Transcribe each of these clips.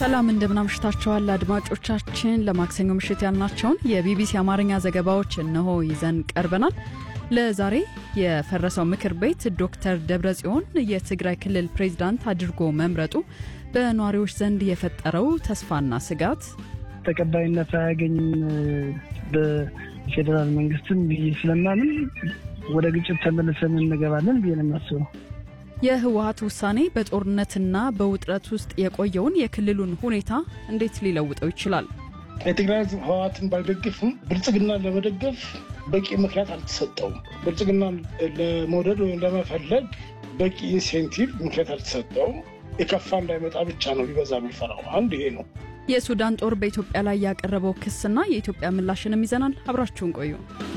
ሰላም እንደምናምሽታችኋል አድማጮቻችን። ለማክሰኞ ምሽት ያልናቸውን የቢቢሲ አማርኛ ዘገባዎች እነሆ ይዘን ቀርበናል። ለዛሬ የፈረሰው ምክር ቤት ዶክተር ደብረጽዮን የትግራይ ክልል ፕሬዝዳንት አድርጎ መምረጡ በነዋሪዎች ዘንድ የፈጠረው ተስፋና ስጋት ተቀባይነት አያገኝም በፌዴራል መንግስትም ብዬ ስለማምን ወደ ግጭት ተመልሰን እንገባለን ብዬ ነው የማስበው። የህወሀት ውሳኔ በጦርነትና በውጥረት ውስጥ የቆየውን የክልሉን ሁኔታ እንዴት ሊለውጠው ይችላል? የትግራይ ህዝብ ህወሀትን ባይደግፍም ብልጽግና ለመደገፍ በቂ ምክንያት አልተሰጠውም። ብልጽግና ለመውደድ ወይም ለመፈለግ በቂ ኢንሴንቲቭ ምክንያት አልተሰጠውም። የከፋ እንዳይመጣ ብቻ ነው ሊበዛ የሚፈራው። አንድ ይሄ ነው። የሱዳን ጦር በኢትዮጵያ ላይ ያቀረበው ክስና የኢትዮጵያ ምላሽንም ይዘናል። አብራችሁን ቆዩ።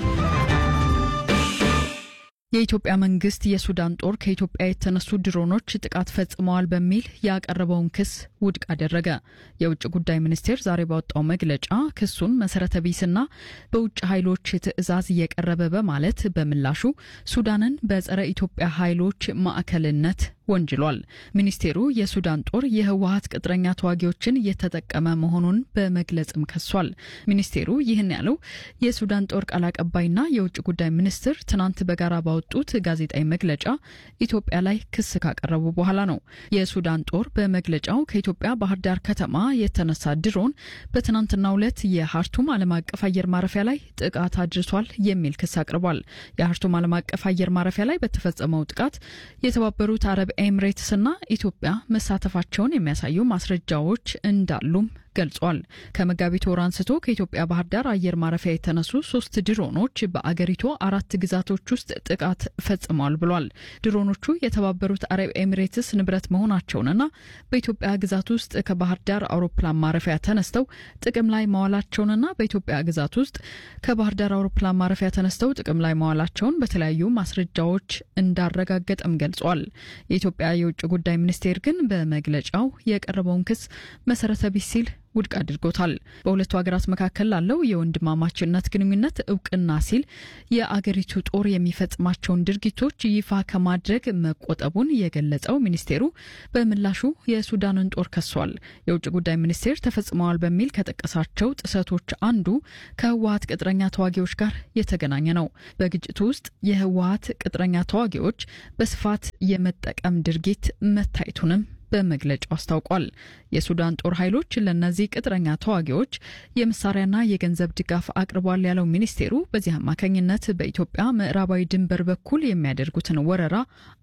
የኢትዮጵያ መንግስት የሱዳን ጦር ከኢትዮጵያ የተነሱ ድሮኖች ጥቃት ፈጽመዋል በሚል ያቀረበውን ክስ ውድቅ አደረገ። የውጭ ጉዳይ ሚኒስቴር ዛሬ ባወጣው መግለጫ ክሱን መሰረተ ቢስና በውጭ ኃይሎች ትዕዛዝ እየቀረበ በማለት በምላሹ ሱዳንን በጸረ ኢትዮጵያ ኃይሎች ማዕከልነት ወንጅሏል። ሚኒስቴሩ የሱዳን ጦር የህወሀት ቅጥረኛ ተዋጊዎችን እየተጠቀመ መሆኑን በመግለጽም ከሷል። ሚኒስቴሩ ይህን ያለው የሱዳን ጦር ቃል አቀባይና የውጭ ጉዳይ ሚኒስትር ትናንት በጋራ ባወጡት ጋዜጣዊ መግለጫ ኢትዮጵያ ላይ ክስ ካቀረቡ በኋላ ነው። የሱዳን ጦር በመግለጫው ከኢትዮጵያ ባህር ዳር ከተማ የተነሳ ድሮን በትናንትናው ዕለት የሀርቱም ዓለም አቀፍ አየር ማረፊያ ላይ ጥቃት አድርሷል የሚል ክስ አቅርቧል። የሀርቱም ዓለም አቀፍ አየር ማረፊያ ላይ በተፈጸመው ጥቃት የተባበሩት አረብ ኤምሬትስና ኢትዮጵያ መሳተፋቸውን የሚያሳዩ ማስረጃዎች እንዳሉም ገልጿል። ከመጋቢት ወር አንስቶ ከኢትዮጵያ ባህር ዳር አየር ማረፊያ የተነሱ ሶስት ድሮኖች በአገሪቱ አራት ግዛቶች ውስጥ ጥቃት ፈጽመዋል ብሏል። ድሮኖቹ የተባበሩት አረብ ኤሚሬትስ ንብረት መሆናቸውንና በኢትዮጵያ ግዛት ውስጥ ከባህር ዳር አውሮፕላን ማረፊያ ተነስተው ጥቅም ላይ መዋላቸውንና በኢትዮጵያ ግዛት ውስጥ ከባህር ዳር አውሮፕላን ማረፊያ ተነስተው ጥቅም ላይ መዋላቸውን በተለያዩ ማስረጃዎች እንዳረጋገጠም ገልጿል። የኢትዮጵያ የውጭ ጉዳይ ሚኒስቴር ግን በመግለጫው የቀረበውን ክስ መሰረተ ቢስ ሲል ውድቅ አድርጎታል። በሁለቱ ሀገራት መካከል ላለው የወንድማማችነት ግንኙነት እውቅና ሲል የአገሪቱ ጦር የሚፈጽማቸውን ድርጊቶች ይፋ ከማድረግ መቆጠቡን የገለጸው ሚኒስቴሩ በምላሹ የሱዳንን ጦር ከሷል። የውጭ ጉዳይ ሚኒስቴር ተፈጽመዋል በሚል ከጠቀሳቸው ጥሰቶች አንዱ ከህወሀት ቅጥረኛ ተዋጊዎች ጋር የተገናኘ ነው። በግጭቱ ውስጥ የህወሀት ቅጥረኛ ተዋጊዎች በስፋት የመጠቀም ድርጊት መታየቱንም በመግለጫው አስታውቋል። የሱዳን ጦር ኃይሎች ለእነዚህ ቅጥረኛ ተዋጊዎች የመሳሪያና የገንዘብ ድጋፍ አቅርቧል ያለው ሚኒስቴሩ በዚህ አማካኝነት በኢትዮጵያ ምዕራባዊ ድንበር በኩል የሚያደርጉትን ወረራ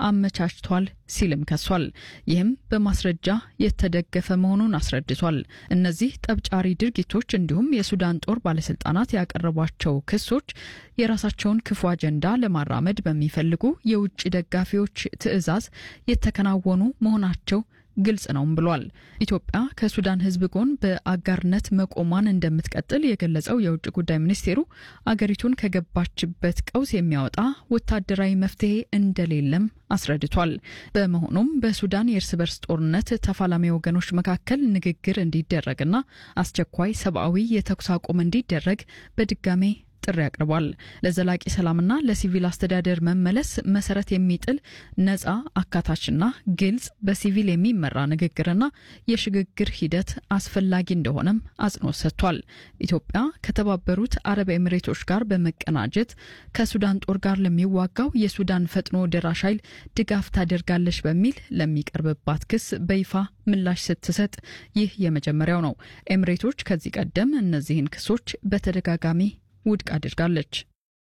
አመቻችቷል ሲልም ከሷል። ይህም በማስረጃ የተደገፈ መሆኑን አስረድቷል። እነዚህ ጠብጫሪ ድርጊቶች እንዲሁም የሱዳን ጦር ባለስልጣናት ያቀረቧቸው ክሶች የራሳቸውን ክፉ አጀንዳ ለማራመድ በሚፈልጉ የውጭ ደጋፊዎች ትዕዛዝ የተከናወኑ መሆናቸው ግልጽ ነውም ብሏል። ኢትዮጵያ ከሱዳን ሕዝብ ጎን በአጋርነት መቆሟን እንደምትቀጥል የገለጸው የውጭ ጉዳይ ሚኒስቴሩ አገሪቱን ከገባችበት ቀውስ የሚያወጣ ወታደራዊ መፍትሄ እንደሌለም አስረድቷል። በመሆኑም በሱዳን የእርስ በርስ ጦርነት ተፋላሚ ወገኖች መካከል ንግግር እንዲደረግና አስቸኳይ ሰብአዊ የተኩስ አቁም እንዲደረግ በድጋሜ ጥሪ አቅርቧል። ለዘላቂ ሰላምና ለሲቪል አስተዳደር መመለስ መሰረት የሚጥል ነጻ አካታችና ግልጽ በሲቪል የሚመራ ንግግርና የሽግግር ሂደት አስፈላጊ እንደሆነም አጽንኦት ሰጥቷል። ኢትዮጵያ ከተባበሩት አረብ ኤሚሬቶች ጋር በመቀናጀት ከሱዳን ጦር ጋር ለሚዋጋው የሱዳን ፈጥኖ ደራሽ ኃይል ድጋፍ ታደርጋለች በሚል ለሚቀርብባት ክስ በይፋ ምላሽ ስትሰጥ ይህ የመጀመሪያው ነው። ኤሚሬቶች ከዚህ ቀደም እነዚህን ክሶች በተደጋጋሚ ውድቅ አድርጋለች።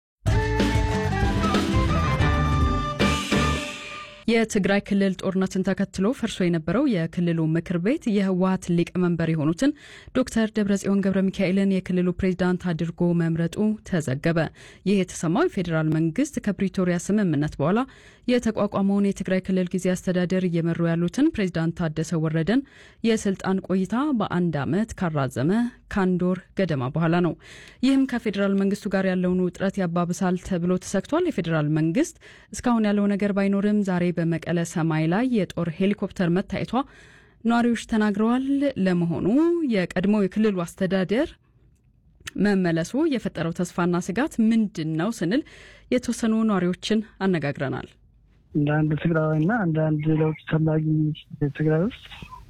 የትግራይ ክልል ጦርነትን ተከትሎ ፈርሶ የነበረው የክልሉ ምክር ቤት የህወሀት ሊቀመንበር የሆኑትን ዶክተር ደብረጽዮን ገብረ ሚካኤልን የክልሉ ፕሬዚዳንት አድርጎ መምረጡ ተዘገበ። ይህ የተሰማው የፌዴራል መንግስት ከፕሪቶሪያ ስምምነት በኋላ የተቋቋመውን የትግራይ ክልል ጊዜ አስተዳደር እየመሩ ያሉትን ፕሬዚዳንት ታደሰ ወረደን የስልጣን ቆይታ በአንድ ዓመት ካራዘመ ከአንድ ወር ገደማ በኋላ ነው። ይህም ከፌዴራል መንግስቱ ጋር ያለውን ውጥረት ያባብሳል ተብሎ ተሰግቷል። የፌዴራል መንግስት እስካሁን ያለው ነገር ባይኖርም ዛሬ በመቀለ ሰማይ ላይ የጦር ሄሊኮፕተር መታየቷ ነዋሪዎች ተናግረዋል። ለመሆኑ የቀድሞው የክልሉ አስተዳደር መመለሱ የፈጠረው ተስፋና ስጋት ምንድን ነው ስንል የተወሰኑ ነዋሪዎችን አነጋግረናል። እንደ አንድ ትግራዊና እንደ አንድ ለውጥ ፈላጊ ትግራይ ውስጥ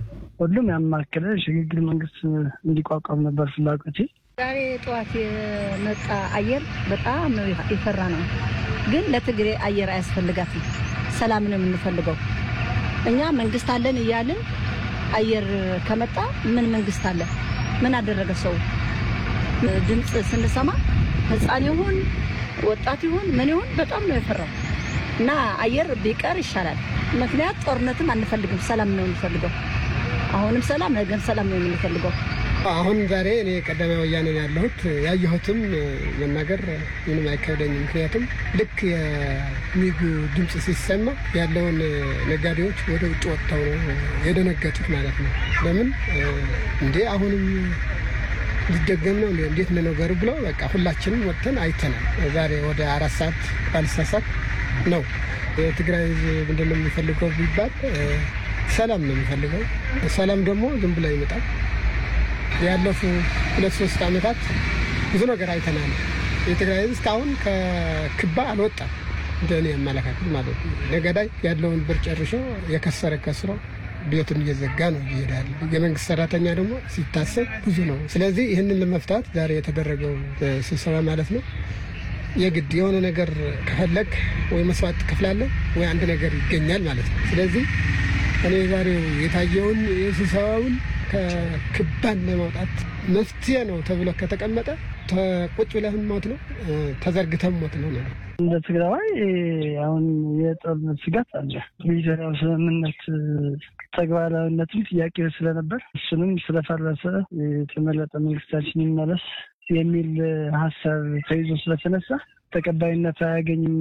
ሁሉም ያማከለ ሽግግር መንግስት እንዲቋቋም ነበር ፍላጎቴ። ዛሬ ጠዋት የመጣ አየር በጣም ነው የፈራ ነው። ግን ለትግሬ አየር አያስፈልጋትም። ሰላም ነው የምንፈልገው እኛ መንግስት አለን እያልን አየር ከመጣ ምን መንግስት አለ? ምን አደረገ ሰው? ድምፅ ስንሰማ ህፃን ይሁን ወጣት ይሁን ምን ይሁን በጣም ነው የፈራው እና አየር ቢቀር ይሻላል። ምክንያት ጦርነትም አንፈልግም፣ ሰላም ነው የምንፈልገው። አሁንም ሰላም፣ ነገም ሰላም ነው የምንፈልገው። አሁን ዛሬ እኔ ቀዳማዊ ወያኔ ነው ያለሁት። ያየሁትም መናገር ምንም አይከብደኝም። ምክንያቱም ልክ የሚጉ ድምፅ ሲሰማ ያለውን ነጋዴዎች ወደ ውጭ ወጥተው ነው የደነገጡት ማለት ነው። ለምን እንዴ አሁንም ሊደገም ነው እንዴት ነው ነገሩ ብለው በቃ ሁላችንም ወጥተን አይተናል። ዛሬ ወደ አራት ሰዓት ባልሳሳት ነው የትግራይ ህዝብ ምንድን ነው የሚፈልገው ቢባል ሰላም ነው የሚፈልገው። ሰላም ደግሞ ዝም ብሎ ይመጣል። ያለፉ ሁለት ሶስት ዓመታት ብዙ ነገር አይተናል። የትግራይ ህዝብ እስካሁን ከክባ አልወጣም። እንደ እኔ አመለካከት ማለት ነው። ነጋዴ ያለውን ብር ጨርሾ የከሰረ ከስሮ ቤቱን እየዘጋ ነው እየሄዳል። የመንግስት ሰራተኛ ደግሞ ሲታሰብ ብዙ ነው። ስለዚህ ይህንን ለመፍታት ዛሬ የተደረገው ስብሰባ ማለት ነው የግድ የሆነ ነገር ከፈለግ ወይ መስዋዕት ትከፍላለህ ወይ አንድ ነገር ይገኛል ማለት ነው። ስለዚህ እኔ ዛሬው የታየውን የስብሰባውን ከክባን ለማውጣት መፍትሄ ነው ተብሎ ከተቀመጠ ቁጭ ብለህም ሞት ነው ተዘርግተም ሞት ነው ማለት እንደ ትግራዋይ አሁን የጦርነት ስጋት አለ። ፕሪቶሪያው ስምምነት ተግባራዊነትም ጥያቄ ስለነበር እሱንም ስለፈረሰ የተመረጠ መንግስታችን ይመለስ የሚል ሀሳብ ተይዞ ስለተነሳ ተቀባይነት አያገኝም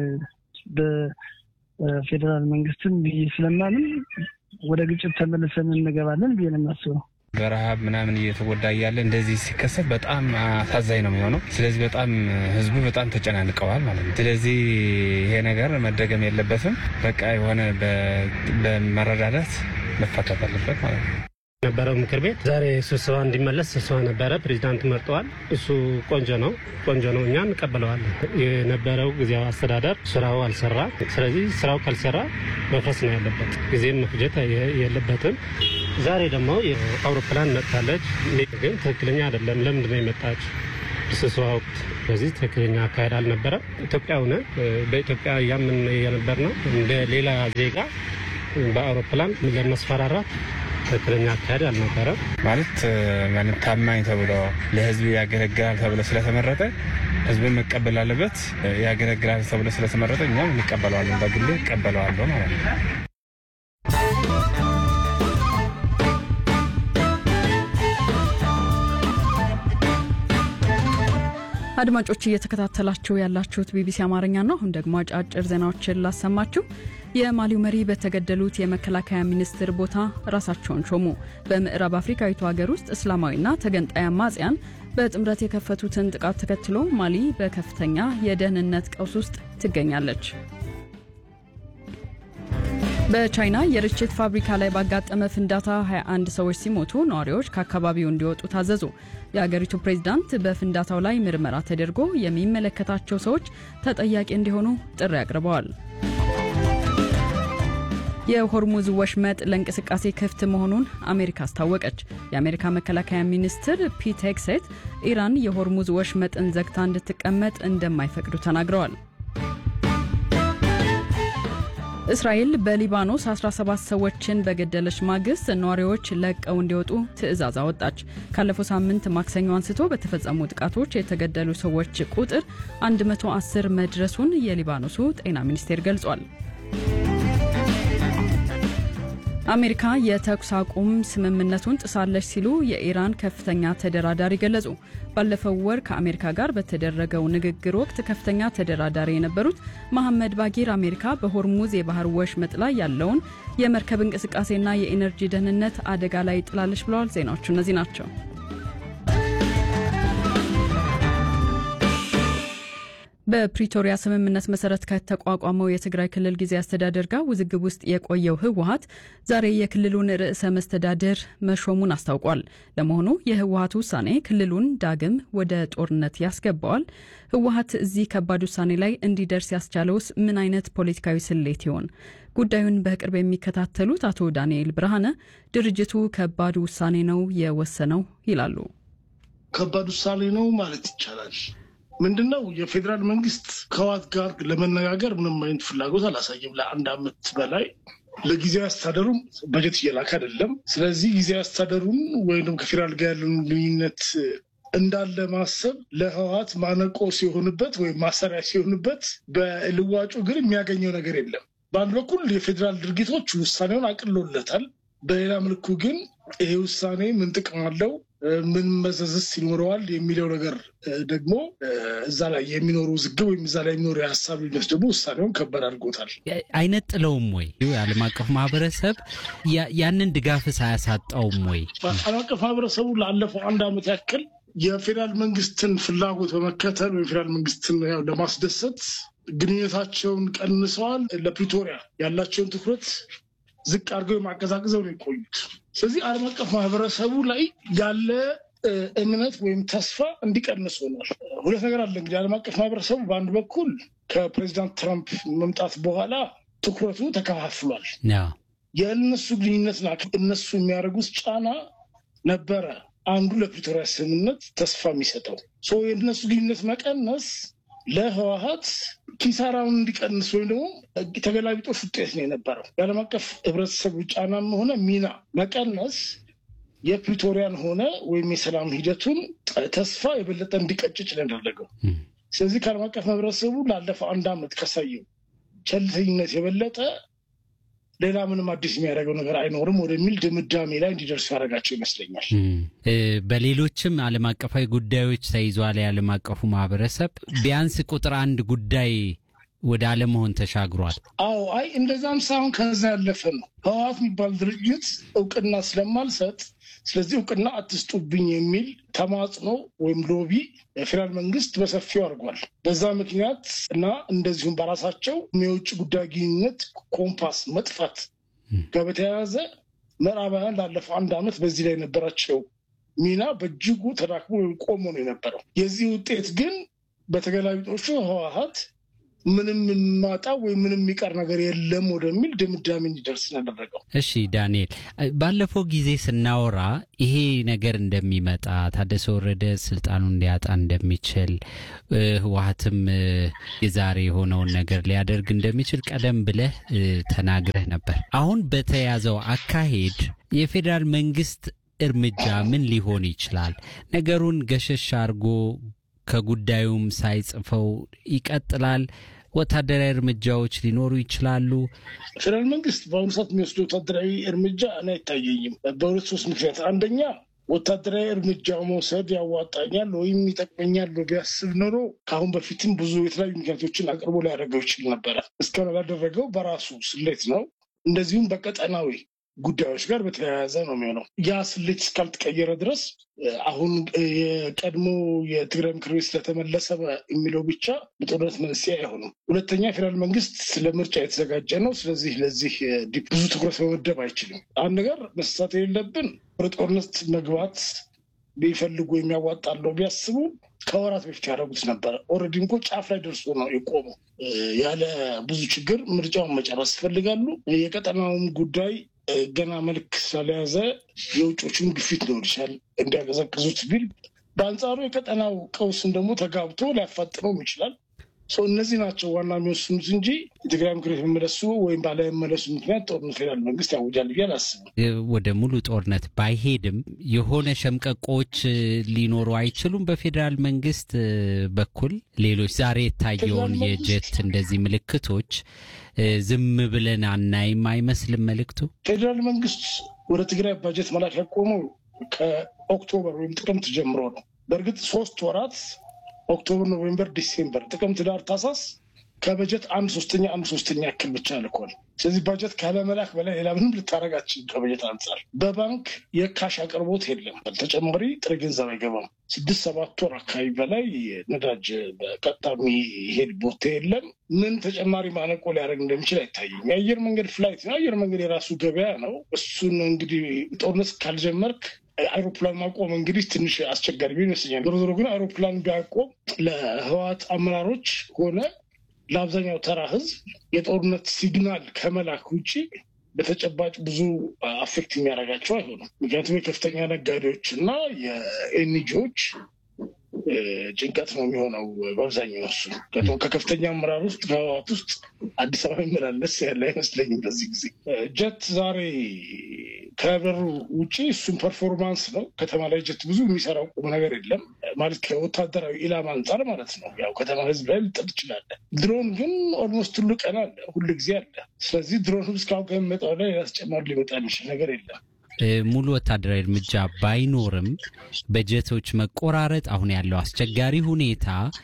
በፌዴራል መንግስትም ብዬ ስለማንም ወደ ግጭት ተመልሰን እንገባለን ብዬ ነው የማስበው። በረሃብ ምናምን እየተጎዳ እያለ እንደዚህ ሲከሰት በጣም አሳዛኝ ነው የሚሆነው። ስለዚህ በጣም ህዝቡ በጣም ተጨናንቀዋል ማለት ነው። ስለዚህ ይሄ ነገር መደገም የለበትም። በቃ የሆነ በመረዳዳት መፈታት አለበት ማለት ነው። ነበረው ምክር ቤት ዛሬ ስብሰባ እንዲመለስ ስብሰባ ነበረ። ፕሬዚዳንት መርጠዋል። እሱ ቆንጆ ነው ቆንጆ ነው፣ እኛ እንቀበለዋለን። የነበረው ጊዜያዊ አስተዳደር ስራው አልሰራ። ስለዚህ ስራው ካልሰራ መፍረስ ነው ያለበት፣ ጊዜም መፍጀት የለበትም። ዛሬ ደግሞ የአውሮፕላን መጥታለች፣ ግን ትክክለኛ አይደለም። ለምንድን ነው የመጣች? ስብሰባ ወቅት በዚህ ትክክለኛ አካሄድ አልነበረም። ኢትዮጵያ ሆነ በኢትዮጵያ እያምን የነበር ነው እንደ ሌላ ዜጋ በአውሮፕላን ለመስፈራራት ትክክለኛ አካሄድ አልነበረም። ማለት ማለት ታማኝ ተብሎ ለህዝብ ያገለግላል ተብሎ ስለተመረጠ ህዝብን መቀበል አለበት። ያገለግላል ተብሎ ስለተመረጠ እኛም እንቀበለዋለን። በግሌ እቀበለዋለሁ ማለት ነው። አድማጮች እየተከታተላችሁ ያላችሁት ቢቢሲ አማርኛ ነው። አሁን ደግሞ አጫጭር ዜናዎችን ላሰማችሁ። የማሊው መሪ በተገደሉት የመከላከያ ሚኒስትር ቦታ ራሳቸውን ሾሙ። በምዕራብ አፍሪካዊቱ ሀገር ውስጥ እስላማዊና ተገንጣይ አማጽያን በጥምረት የከፈቱትን ጥቃት ተከትሎ ማሊ በከፍተኛ የደህንነት ቀውስ ውስጥ ትገኛለች። በቻይና የርችት ፋብሪካ ላይ ባጋጠመ ፍንዳታ 21 ሰዎች ሲሞቱ ነዋሪዎች ከአካባቢው እንዲወጡ ታዘዙ። የአገሪቱ ፕሬዝዳንት በፍንዳታው ላይ ምርመራ ተደርጎ የሚመለከታቸው ሰዎች ተጠያቂ እንዲሆኑ ጥሪ አቅርበዋል። የሆርሙዝ ወሽመጥ ለእንቅስቃሴ ክፍት መሆኑን አሜሪካ አስታወቀች። የአሜሪካ መከላከያ ሚኒስትር ፒት ሄግሴት ኢራን የሆርሙዝ ወሽመጥን ዘግታ እንድትቀመጥ እንደማይፈቅዱ ተናግረዋል። እስራኤል በሊባኖስ 17 ሰዎችን በገደለች ማግስት ነዋሪዎች ለቀው እንዲወጡ ትዕዛዝ አወጣች። ካለፈው ሳምንት ማክሰኞ አንስቶ በተፈጸሙ ጥቃቶች የተገደሉ ሰዎች ቁጥር 110 መድረሱን የሊባኖሱ ጤና ሚኒስቴር ገልጿል። አሜሪካ የተኩስ አቁም ስምምነቱን ጥሳለች ሲሉ የኢራን ከፍተኛ ተደራዳሪ ገለጹ። ባለፈው ወር ከአሜሪካ ጋር በተደረገው ንግግር ወቅት ከፍተኛ ተደራዳሪ የነበሩት መሐመድ ባጊር አሜሪካ በሆርሙዝ የባህር ወሽመጥ ላይ ያለውን የመርከብ እንቅስቃሴና የኢነርጂ ደህንነት አደጋ ላይ ጥላለች ብለዋል። ዜናዎቹ እነዚህ ናቸው። በፕሪቶሪያ ስምምነት መሰረት ከተቋቋመው የትግራይ ክልል ጊዜ አስተዳደር ጋር ውዝግብ ውስጥ የቆየው ህወሀት ዛሬ የክልሉን ርዕሰ መስተዳድር መሾሙን አስታውቋል። ለመሆኑ የህወሀት ውሳኔ ክልሉን ዳግም ወደ ጦርነት ያስገባዋል? ህወሀት እዚህ ከባድ ውሳኔ ላይ እንዲደርስ ያስቻለውስ ምን አይነት ፖለቲካዊ ስሌት ይሆን? ጉዳዩን በቅርብ የሚከታተሉት አቶ ዳንኤል ብርሃነ ድርጅቱ ከባድ ውሳኔ ነው የወሰነው ይላሉ። ከባድ ውሳኔ ነው ማለት ይቻላል። ምንድነው የፌዴራል መንግስት ከህወሓት ጋር ለመነጋገር ምንም አይነት ፍላጎት አላሳየም። ለአንድ አመት በላይ ለጊዜያዊ አስተዳደሩም በጀት እየላክ አይደለም። ስለዚህ ጊዜያዊ አስተዳደሩን ወይም ከፌዴራል ጋር ያለን ግንኙነት እንዳለ ማሰብ ለህወሓት ማነቆ ሲሆንበት ወይም ማሰሪያ ሲሆንበት፣ በልዋጩ ግን የሚያገኘው ነገር የለም። በአንድ በኩል የፌዴራል ድርጊቶች ውሳኔውን አቅሎለታል። በሌላ መልኩ ግን ይሄ ውሳኔ ምን ጥቅም አለው ምን መዘዝስ ይኖረዋል የሚለው ነገር ደግሞ እዛ ላይ የሚኖሩ ውዝግብ ወይም እዛ ላይ የሚኖሩ የሀሳብ ልዩነት ደግሞ ውሳኔውን ከባድ አድርጎታል። አይነጥለውም ወይ? የዓለም አቀፍ ማህበረሰብ ያንን ድጋፍስ አያሳጣውም ወይ? ዓለም አቀፍ ማህበረሰቡ ላለፈው አንድ ዓመት ያክል የፌዴራል መንግስትን ፍላጎት በመከተል ወይም ፌዴራል መንግስትን ለማስደሰት ግንኙነታቸውን ቀንሰዋል። ለፕሪቶሪያ ያላቸውን ትኩረት ዝቅ አድርገው የማቀዛቅዘው ነው የቆዩት። ስለዚህ ዓለም አቀፍ ማህበረሰቡ ላይ ያለ እምነት ወይም ተስፋ እንዲቀንስ ሆኗል። ሁለት ነገር አለ እንግዲህ ዓለም አቀፍ ማህበረሰቡ በአንድ በኩል ከፕሬዚዳንት ትራምፕ መምጣት በኋላ ትኩረቱ ተከፋፍሏል። የእነሱ ግንኙነትና እነሱ የሚያደርጉት ጫና ነበረ አንዱ ለፕሪቶሪያ ስምምነት ተስፋ የሚሰጠው የእነሱ ግንኙነት መቀነስ ለህወሀት ኪሳራውን እንዲቀንስ ወይም ደግሞ ተገላቢጦሽ ውጤት ነው የነበረው። የዓለም አቀፍ ህብረተሰቡ ጫናም ሆነ ሚና መቀነስ የፕሪቶሪያን ሆነ ወይም የሰላም ሂደቱን ተስፋ የበለጠ እንዲቀጭጭ ነው ያደረገው። ስለዚህ ከዓለም አቀፍ ማህበረሰቡ ላለፈው አንድ ዓመት ካሳየው ቸልተኝነት የበለጠ ሌላ ምንም አዲስ የሚያደርገው ነገር አይኖርም ወደሚል ድምዳሜ ላይ እንዲደርሱ ያደርጋቸው ይመስለኛል። በሌሎችም ዓለም አቀፋዊ ጉዳዮች ተይዟል። የዓለም አቀፉ ማህበረሰብ ቢያንስ ቁጥር አንድ ጉዳይ ወደ አለመሆን ተሻግሯል። አዎ፣ አይ እንደዛም ሳይሆን ከዛ ያለፈ ነው። ህወሓት የሚባል ድርጅት እውቅና ስለማልሰጥ ስለዚህ እውቅና አትስጡብኝ የሚል ተማጽኖ ወይም ሎቢ የፌዴራል መንግስት በሰፊው አድርጓል። በዛ ምክንያት እና እንደዚሁም በራሳቸው የውጭ ጉዳይ ግንኙነት ኮምፓስ መጥፋት ጋር በተያያዘ ምዕራባውያን ላለፈው አንድ ዓመት በዚህ ላይ የነበራቸው ሚና በእጅጉ ተዳክሞ ወይም ቆሞ ነው የነበረው። የዚህ ውጤት ግን በተገላቢጦቹ ህወሓት ምንም የማጣ ወይም ምንም የሚቀር ነገር የለም ወደሚል ድምዳሜ እንዲደርስ ያደረገው። እሺ ዳንኤል፣ ባለፈው ጊዜ ስናወራ ይሄ ነገር እንደሚመጣ ታደሰ ወረደ ስልጣኑን ሊያጣ እንደሚችል ህወሓትም የዛሬ የሆነውን ነገር ሊያደርግ እንደሚችል ቀደም ብለህ ተናግረህ ነበር። አሁን በተያዘው አካሄድ የፌዴራል መንግስት እርምጃ ምን ሊሆን ይችላል? ነገሩን ገሸሽ አድርጎ ከጉዳዩም ሳይጽፈው ይቀጥላል? ወታደራዊ እርምጃዎች ሊኖሩ ይችላሉ? ፌዴራል መንግስት በአሁኑ ሰዓት የሚወስዱ ወታደራዊ እርምጃ እኔ አይታየኝም። በሁለት ሶስት ምክንያት፣ አንደኛ ወታደራዊ እርምጃ መውሰድ ያዋጣኛል ወይም ይጠቅመኛል ቢያስብ ኖሮ ከአሁን በፊትም ብዙ የተለያዩ ምክንያቶችን አቅርቦ ሊያደርገው ይችል ነበረ። እስካሁን ያላደረገው በራሱ ስሌት ነው። እንደዚሁም በቀጠናዊ ጉዳዮች ጋር በተያያዘ ነው የሚሆነው። ያ ስሌት እስካልተቀየረ ድረስ አሁን የቀድሞ የትግራይ ምክር ቤት ስለተመለሰ የሚለው ብቻ በጦርነት መንስኤ አይሆንም። ሁለተኛ ፌዴራል መንግስት ለምርጫ የተዘጋጀ ነው። ስለዚህ ለዚህ ብዙ ትኩረት መመደብ አይችልም። አንድ ነገር መሳሳት የሌለብን ወደ ጦርነት መግባት ቢፈልጉ የሚያዋጣለው ቢያስቡ ከወራት በፊት ያደረጉት ነበረ። ኦልሬዲ እንኮ ጫፍ ላይ ደርሶ ነው የቆመው። ያለ ብዙ ችግር ምርጫውን መጨረስ ይፈልጋሉ። የቀጠናውን ጉዳይ ገና መልክ ስላልያዘ የውጮችን ግፊት ሊሆን ይችላል እንዲያቀዘቅዙት ቢል፣ በአንጻሩ የቀጠናው ቀውስን ደግሞ ተጋብቶ ሊያፋጥነውም ይችላል። እነዚህ ናቸው ዋና የሚወስኑት እንጂ የትግራይ ምክር ቤት መመለሱ ወይም ባለመመለሱ ምክንያት ጦርነት ፌዴራል መንግስት ያውጃል ብዬ አላስብም። ወደ ሙሉ ጦርነት ባይሄድም የሆነ ሸምቀቆች ሊኖሩ አይችሉም። በፌዴራል መንግስት በኩል ሌሎች ዛሬ የታየውን የጀት እንደዚህ ምልክቶች ዝም ብለን አናይም አይመስልም መልእክቱ። ፌዴራል መንግስት ወደ ትግራይ ባጀት መላክ ያቆመው ከኦክቶበር ወይም ጥቅምት ጀምሮ ነው። በእርግጥ ሶስት ወራት ኦክቶበር፣ ኖቬምበር፣ ዲሴምበር፣ ጥቅምት፣ ዳር፣ ታሳስ ከበጀት አንድ ሶስተኛ አንድ ሶስተኛ ያክል ብቻ ልኳል። ስለዚህ በጀት ካለመላክ በላይ ሌላ ምንም ልታደርጋችን ከበጀት አንጻር በባንክ የካሽ አቅርቦት የለም። ተጨማሪ ጥሬ ገንዘብ አይገባም። ስድስት ሰባት ወር አካባቢ በላይ ነዳጅ በቀጥታ የሚሄድ ቦቴ የለም። ምን ተጨማሪ ማነቆ ሊያደርግ እንደሚችል አይታይም። የአየር መንገድ ፍላይት ነው። አየር መንገድ የራሱ ገበያ ነው። እሱን እንግዲህ ጦርነት ካልጀመርክ አይሮፕላን ማቆም እንግዲህ ትንሽ አስቸጋሪ ቢሆን ይመስለኛል። ዞሮ ዞሮ ግን አይሮፕላን ቢያቆም ለህወሓት አመራሮች ሆነ ለአብዛኛው ተራ ህዝብ የጦርነት ሲግናል ከመላክ ውጭ በተጨባጭ ብዙ አፌክት የሚያደርጋቸው አይሆንም። ምክንያቱም የከፍተኛ ነጋዴዎች እና የኤንጂዎች ጭንቀት ነው የሚሆነው በአብዛኛው እሱ ከከፍተኛ አመራር ውስጥ ከህወሓት ውስጥ አዲስ አበባ የሚመላለስ ያለ አይመስለኝም። በዚህ ጊዜ ጀት ዛሬ ከበሩ ውጭ እሱም ፐርፎርማንስ ነው። ከተማ ላይ ጀት ብዙ የሚሰራው ቁም ነገር የለም ማለት ከወታደራዊ ኢላማ አንጻር ማለት ነው። ያው ከተማ ህዝብ ላይ ልጥል ትችላለ። ድሮን ግን ኦልሞስት ሁሉ ቀን አለ፣ ሁሉ ጊዜ አለ። ስለዚህ ድሮን እስካሁን ከሚመጣው ላይ ሌላ ተጨማሪ ሊመጣ የሚችል ነገር የለም። ሙሉ ወታደራዊ እርምጃ ባይኖርም በጀቶች መቆራረጥ፣ አሁን ያለው አስቸጋሪ ሁኔታ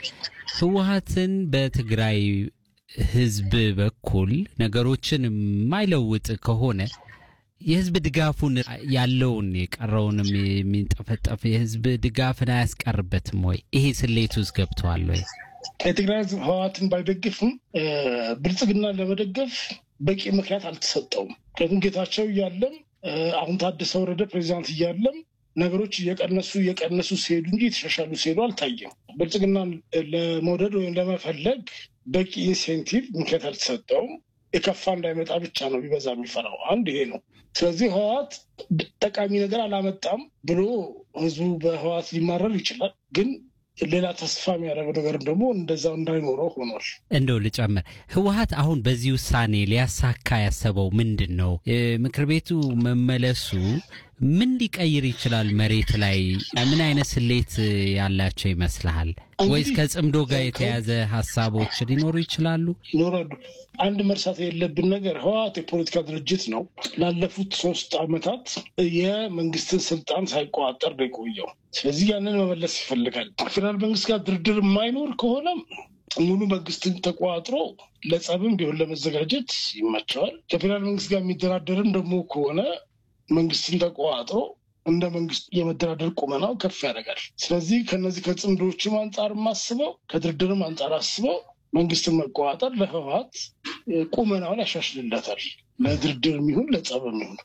ህወሓትን በትግራይ ህዝብ በኩል ነገሮችን የማይለውጥ ከሆነ የህዝብ ድጋፉን ያለውን የቀረውንም የሚንጠፈጠፍ የህዝብ ድጋፍን አያስቀርበትም ወይ? ይሄ ስሌት ውስጥ ገብተዋል ወይ? የትግራይ ህዝብ ህወሓትን ባይደግፍም ብልጽግና ለመደገፍ በቂ ምክንያት አልተሰጠውም። ምክንያቱም ጌታቸው እያለም አሁን ታደሰ ወረደ ፕሬዚዳንት እያለም ነገሮች እየቀነሱ እየቀነሱ ሲሄዱ እንጂ የተሻሻሉ ሲሄዱ አልታየም። ብልጽግናን ለመውደድ ወይም ለመፈለግ በቂ ኢንሴንቲቭ ምክንያት አልተሰጠውም። የከፋ እንዳይመጣ ብቻ ነው ቢበዛ የሚፈራው። አንድ ይሄ ነው። ስለዚህ ህወሓት ጠቃሚ ነገር አላመጣም ብሎ ህዝቡ በህወሓት ሊማረር ይችላል ግን ሌላ ተስፋ የሚያደርገው ነገር ደግሞ እንደዛው እንዳይኖረው ሆኗል። እንደው ልጨምር፣ ህወሓት አሁን በዚህ ውሳኔ ሊያሳካ ያሰበው ምንድን ነው? ምክር ቤቱ መመለሱ ምን ሊቀይር ይችላል? መሬት ላይ ምን አይነት ስሌት ያላቸው ይመስልሃል? ወይስ ከጽምዶ ጋር የተያዘ ሀሳቦች ሊኖሩ ይችላሉ? ይኖራሉ። አንድ መርሳት የለብን ነገር ህወሓት የፖለቲካ ድርጅት ነው። ላለፉት ሶስት ዓመታት የመንግስትን ስልጣን ሳይቆጣጠር ነው የቆየው። ስለዚህ ያንን መመለስ ይፈልጋል። ፌዴራል መንግስት ጋር ድርድር የማይኖር ከሆነ ሙሉ መንግስትን ተቆጣጥሮ ለጸብም ቢሆን ለመዘጋጀት ይመቸዋል። ከፌዴራል መንግስት ጋር የሚደራደርም ደግሞ ከሆነ መንግስትን ተቆጣጥሮ እንደ መንግስት የመደራደር ቁመናው ከፍ ያደርጋል። ስለዚህ ከነዚህ ከጽምዶችም አንጻር አስበው ከድርድርም አንጻር አስበው መንግስትን መቆጣጠር ለህወሓት ቁመናውን ያሻሽልለታል። ለድርድር የሚሆን ለጸብ የሚሆን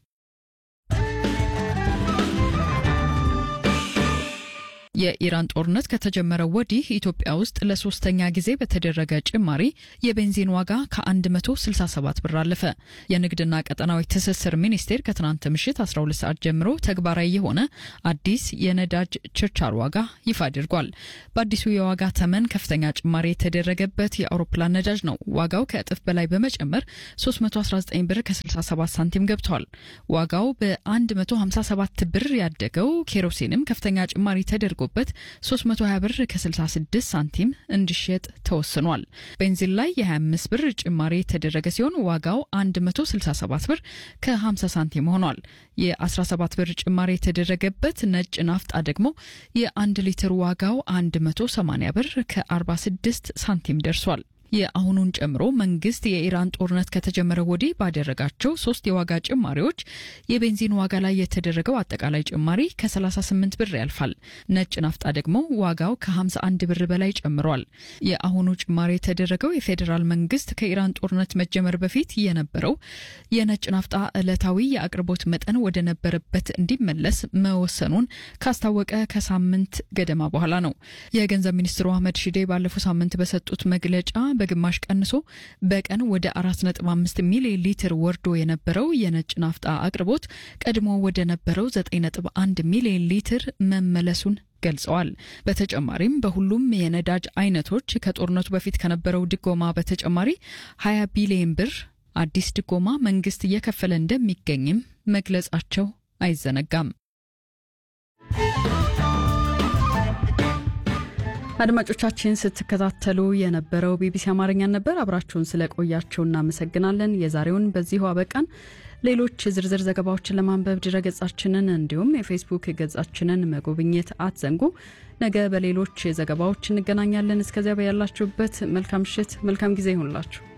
የኢራን ጦርነት ከተጀመረ ወዲህ ኢትዮጵያ ውስጥ ለሶስተኛ ጊዜ በተደረገ ጭማሪ የቤንዚን ዋጋ ከ167 ብር አለፈ። የንግድና ቀጠናዊ ትስስር ሚኒስቴር ከትናንት ምሽት 12 ሰዓት ጀምሮ ተግባራዊ የሆነ አዲስ የነዳጅ ችርቻር ዋጋ ይፋ አድርጓል። በአዲሱ የዋጋ ተመን ከፍተኛ ጭማሪ የተደረገበት የአውሮፕላን ነዳጅ ነው። ዋጋው ከእጥፍ በላይ በመጨመር 319 ብር ከ67 ሳንቲም ገብቷል። ዋጋው በ157 ብር ያደገው ኬሮሲንም ከፍተኛ ጭማሪ ተደርጎ በት 320 ብር ከ66 ሳንቲም እንዲሸጥ ተወስኗል። ቤንዚን ላይ የ25 ብር ጭማሪ የተደረገ ሲሆን ዋጋው 167 ብር ከ50 ሳንቲም ሆኗል። የ17 ብር ጭማሪ የተደረገበት ነጭ ናፍጣ ደግሞ የ1 ሊትር ዋጋው 180 ብር ከ46 ሳንቲም ደርሷል። የአሁኑን ጨምሮ መንግስት የኢራን ጦርነት ከተጀመረ ወዲህ ባደረጋቸው ሶስት የዋጋ ጭማሪዎች የቤንዚን ዋጋ ላይ የተደረገው አጠቃላይ ጭማሪ ከ38 ብር ያልፋል። ነጭ ናፍጣ ደግሞ ዋጋው ከ51 ብር በላይ ጨምሯል። የአሁኑ ጭማሪ የተደረገው የፌዴራል መንግስት ከኢራን ጦርነት መጀመር በፊት የነበረው የነጭ ናፍጣ ዕለታዊ የአቅርቦት መጠን ወደ ነበረበት እንዲመለስ መወሰኑን ካስታወቀ ከሳምንት ገደማ በኋላ ነው። የገንዘብ ሚኒስትሩ አህመድ ሺዴ ባለፈው ሳምንት በሰጡት መግለጫ በግማሽ ቀንሶ በቀን ወደ 4.5 ሚሊዮን ሊትር ወርዶ የነበረው የነጭ ናፍጣ አቅርቦት ቀድሞ ወደ ነበረው 9.1 ሚሊዮን ሊትር መመለሱን ገልጸዋል። በተጨማሪም በሁሉም የነዳጅ አይነቶች ከጦርነቱ በፊት ከነበረው ድጎማ በተጨማሪ 20 ቢሊዮን ብር አዲስ ድጎማ መንግስት እየከፈለ እንደሚገኝም መግለጻቸው አይዘነጋም። አድማጮቻችን ስትከታተሉ የነበረው ቢቢሲ አማርኛን ነበር። አብራችሁን ስለቆያችሁ እናመሰግናለን። የዛሬውን በዚሁ አበቃን። ሌሎች ዝርዝር ዘገባዎችን ለማንበብ ድረገጻችንን እንዲሁም የፌስቡክ ገጻችንን መጎብኘት አትዘንጉ። ነገ በሌሎች ዘገባዎች እንገናኛለን። እስከዚያ በያላችሁበት መልካም ምሽት፣ መልካም ጊዜ ይሁንላችሁ።